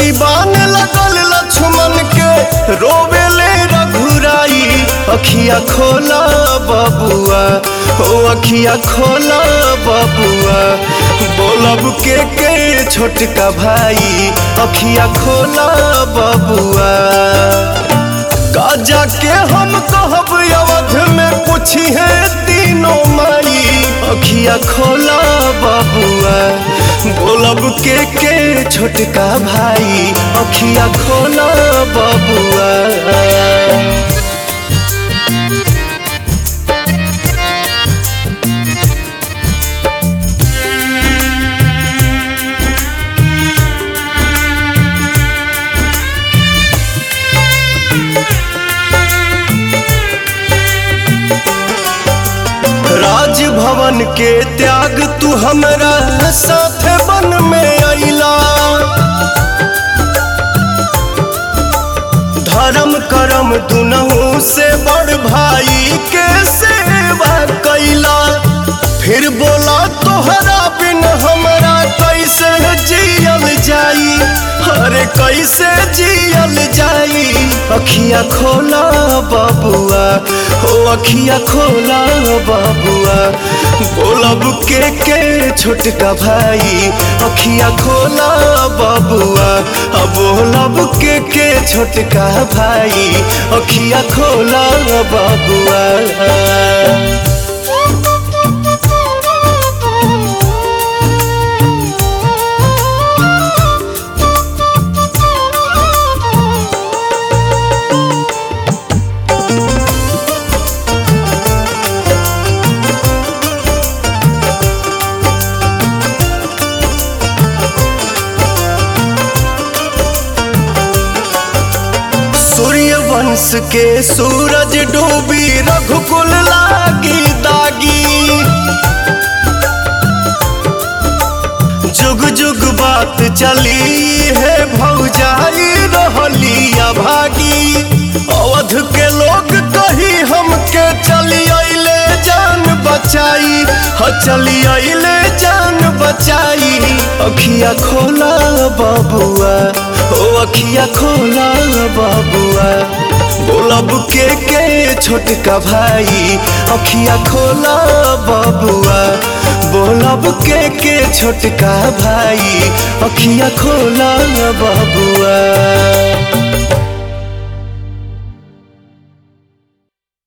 रस्सी बान लगल लक्ष्मण के रोवेले रघुराई अखिया खोला बबुआ ओ अखिया खोला बबुआ बोलब के के छोटका भाई अखिया खोला बबुआ काजा के हम कहब अवध में पूछी है तीनों माई अखिया खोला बबुआ बोलब के के छोटका भाई अखिया खोला बबुआ राजभवन के त्याग तू हमरा साथ बन में अइला धर्म करम दुनहु से बड़ भाई के सेवा कैला फिर बोला तोहरा बिन हमरा कैसे जियल जाई अरे कैसे जियल जाई अखिया खोला बबुआ हो अखिया खोला बबुआ बोलब के के छोटका भाई अखिया खोला बबुआ अब बोलब के के छोटका भाई अखिया खोला बबुआ सूर्य वंश के सूरज डूबी रघुकुल लागी दागी जुग जुग बात चली है भौजाई रहली अभागी अवध के लोग कही हमके चली अइले जान बचाई ह चली अइले जान बचाई अखिया खोला बबुआ ओ अखिया खोला बबुआ बोलब के के छोटका भाई अखिया खोला बबुआ बोलब के के छोटका भाई अखिया खोला बबुआ